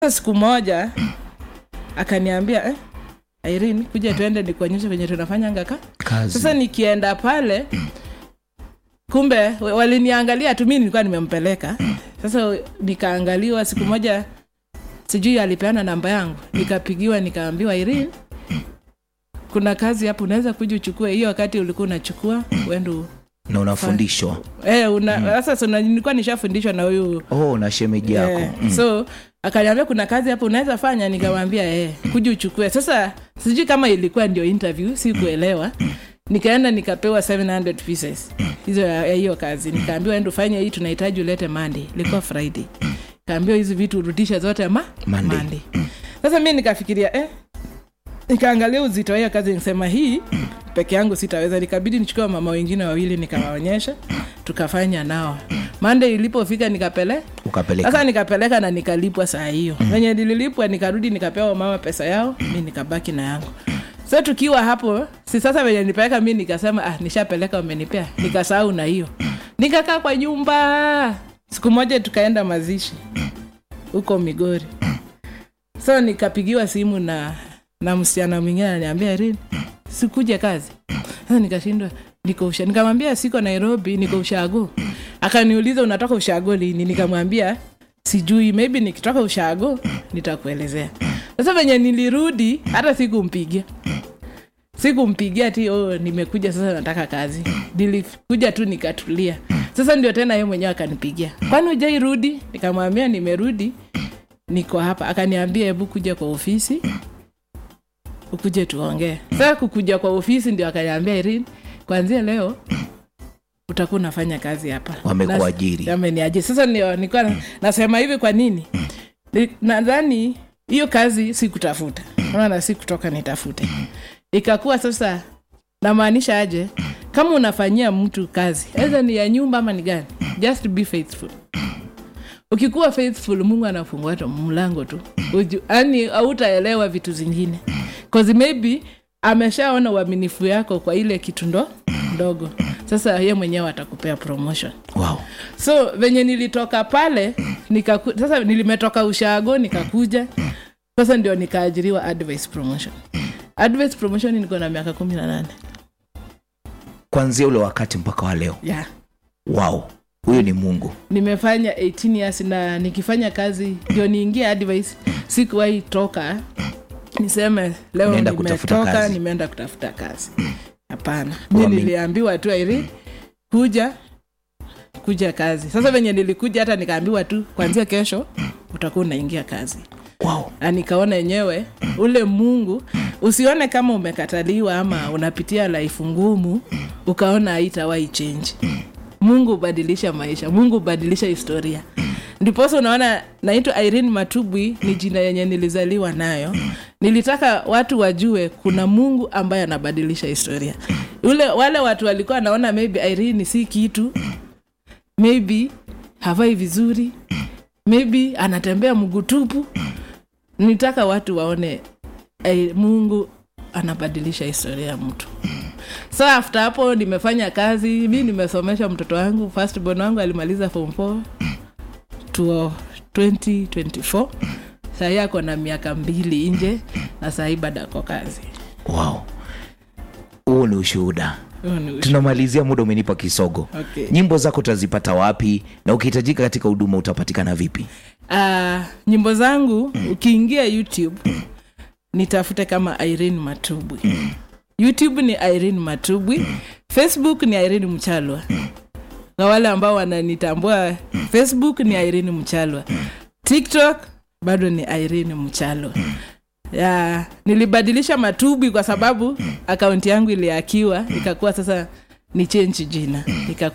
Sasa siku moja akaniambia eh, Irene, kuja tuende nikuonyeshe kwenye tunafanya ngaka. kazi Sasa nikienda pale, kumbe wa- waliniangalia tu, mimi nilikuwa nimempeleka. Sasa nikaangaliwa. Siku moja sijui alipeana namba yangu, nikapigiwa, nikaambiwa Irene, kuna kazi hapo, unaweza kuja uchukue. Hiyo wakati ulikuwa unachukua uende na unafundishwa eh, una sasa so, nilikuwa nishafundishwa na huyu oh na shemeji yako Eh, mm. so akaniambia kuna kazi hapo unaweza fanya nikamwambia eh, kuja uchukue sasa sijui kama ilikuwa ndio interview sikuelewa nikaenda nikapewa 700 pieces hizo ya ya hiyo kazi nikaambiwa enda ufanye hii tunahitaji ulete monday ilikuwa friday kaambiwa hizi vitu urudishe zote ma Monday. sasa mi nikafikiria eh, nikaangalia uzito wa hiyo kazi nikasema hii peke yangu sitaweza nikabidi nichukua mama wengine wawili nikawaonyesha tukafanya nao mande ilipofika nikapele ukapeleka sasa nikapeleka na nikalipwa saa hiyo venye nililipwa nikarudi nikapewa mama pesa yao mi nikabaki na yangu so tukiwa hapo si sasa venye nipeleka mi nikasema ah, nishapeleka umenipea nikasahau na hiyo nikakaa kwa nyumba siku moja tukaenda mazishi huko migori so nikapigiwa simu na na msichana mwingine ananiambia rin sikuje kazi sasa nikashindwa niko usha nikamwambia siko nairobi niko ushago akaniuliza unatoka ushago lini nikamwambia sijui maybe nikitoka ushago nitakuelezea sasa venye nilirudi hata sikumpigia sikumpigia ti oh, nimekuja sasa nataka kazi nilikuja tu nikatulia sasa ndio tena ye mwenyewe akanipigia kwani ujairudi nikamwambia nimerudi niko hapa akaniambia hebu kuja kwa ofisi ukuje tuongee sasa kukuja kwa ofisi ndio akaniambia irin kwanzia leo utakuwa unafanya kazi hapa Wamekuajiri. Nas- ameniajiri sasa ndio nilikuwa na- nasema hivi kwa nini Ni- nadhani hiyo kazi si kutafuta maana si kutoka nitafute ikakuwa sasa namaanisha aje kama unafanyia mtu kazi aidha ni ya nyumba ama ni gani just be faithful ukikuwa faithful mungu anafungua tu mlango tu yani hautaelewa vitu zingine cause maybe ameshaona uaminifu yako kwa ile kitu ndo ndogo sasa ye mwenyewe atakupea promotion wow. so venye nilitoka pale nikaku, sasa nilimetoka ushago nikakuja sasa ndio nikaajiriwa advice promotion advice promotion niko na miaka kumi na nane kwanzia ule wakati mpaka wa leo yeah. wow huyu ni mungu nimefanya 18 years na nikifanya kazi ndio niingie advice sikuwahi toka niseme leo Unaenda kutafuta nimetoka kazi. nimeenda kutafuta kazi hapana mi Wame- niliambiwa tu airi kuja kuja kazi sasa venye nilikuja hata nikaambiwa tu kwanzia kesho utakuwa unaingia kazi wow. na nikaona yenyewe ule mungu usione kama umekataliwa ama unapitia laifu ngumu ukaona haitawahi change mungu hubadilisha maisha mungu hubadilisha historia ndiposa unaona naitwa irene matubwi ni jina yenye nilizaliwa nayo nilitaka watu wajue kuna mungu ambaye anabadilisha historia ule wale watu walikuwa wanaona maybe irene si kitu maybe havai vizuri maybe anatembea mguu tupu nitaka watu waone eh, mungu anabadilisha historia ya mtu so after hapo nimefanya kazi mi nimesomesha mtoto wangu firstborn wangu alimaliza form 4 to 2024 sahii ako na miaka mbili nje na sahii bado ako kazi wow. huu ni ushuhuda Huo ni ushu- tunamalizia muda umenipa kisogo Okay. nyimbo zako utazipata wapi na ukihitajika katika huduma utapatikana vipi Ah, nyimbo zangu ukiingia youtube nitafute kama irene matubwi youtube ni irene matubwi facebook ni irene mchalwa kwa wale ambao wananitambua facebook ni irene mchalwa tiktok bado ni irene mchalwa ya nilibadilisha matubwi kwa sababu akaunti yangu iliakiwa ikakuwa sasa ni change jina ikakuwa